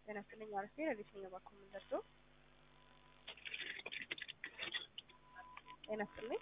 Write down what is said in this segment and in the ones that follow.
ጤና ይስጥልኝ አርፌ ለቤተኛ ባኮ ምን ደርሶ ጤና ይስጥልኝ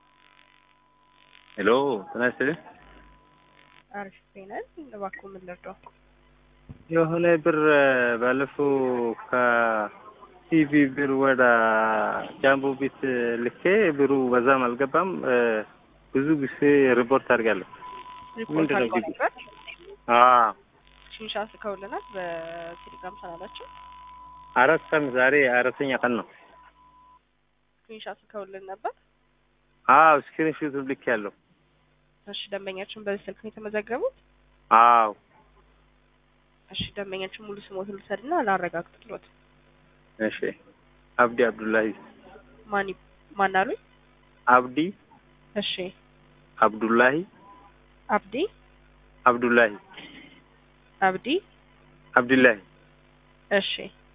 ሄሎ ጤና ይስጥልኝ። አርፌ ነን ለባኮ ምን ደርሶ የሆነ ብር ባለፈው ከቲቪ ብር ወደ ጃምቦ ቤት ልኬ ብሩ በዛም አልገባም። ብዙ ጊዜ ሪፖርት አድርጋለሁ። ሪፖርት ምንድን ነው አድርገው ችግሩ? ነበር አዎ ሽንሻ ስከውልናል በቴሌግራም ቻናላችን አራት ቀን ዛሬ አራተኛ ቀን ነው። ሽንሻ ስከውልን ነበር። አዎ ስክሪን ሹት ልክ ያለው እሺ ደንበኛችን በዚህ ስልክ ነው የተመዘገቡት። አዎ እሺ ደንበኛችን ሙሉ ስሞትን ልውሰድና ላረጋግጥሎት። እሺ አብዲ አብዱላሂ ማን ይ- ማን አሉኝ? አብዲ እሺ አብዱላሂ አብዲ አብዱላሂ አብዲ አብዱላሂ እሺ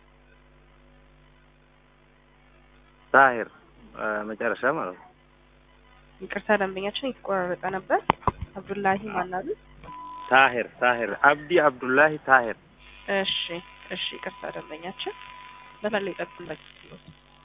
ታሂር አ፣ መጨረሻ ማለት ነው። ይቅርታ ደንበኛችን የተቆራረጠ ነበር። አብዱላሂ ማን አሉኝ? ታሂር ታሂር አብዲ አብዱላሂ ታሂር እሺ እሺ ይቅርታ ደንበኛችን በተለይ ጠብቁን በጊዜው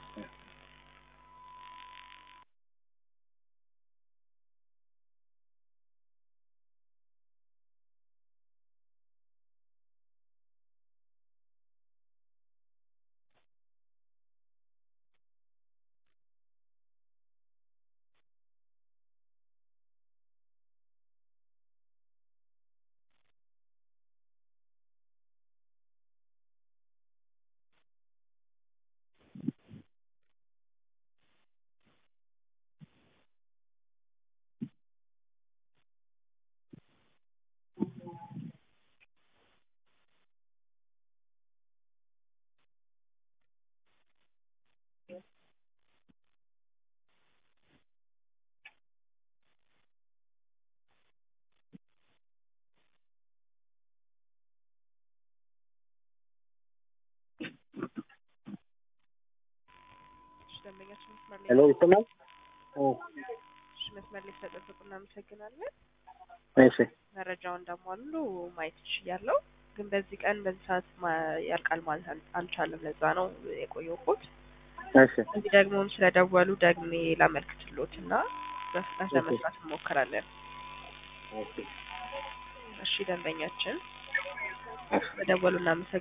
እሺ ደንበኛችን መስመር ላይ ሄሎ ይሰማል? እሺ መስመር ላይ ስለጠበቁ እናመሰግናለን። እሺ መረጃውን እንዳሟሉ ማየት ይችያለሁ፣ ግን በዚህ ቀን በዚህ ሰዓት ማ- ያልቃል ማለት አል- አልቻለም። ለዛ ነው የቆየሁት። እሺ እዚህ ደግሞ ስለደወሉ ደግሜ ላመልክትሎት እና በፍጥነት ለመስራት እንሞክራለን። እሺ ደንበኛችን በደወሉ እናመሰግናለን።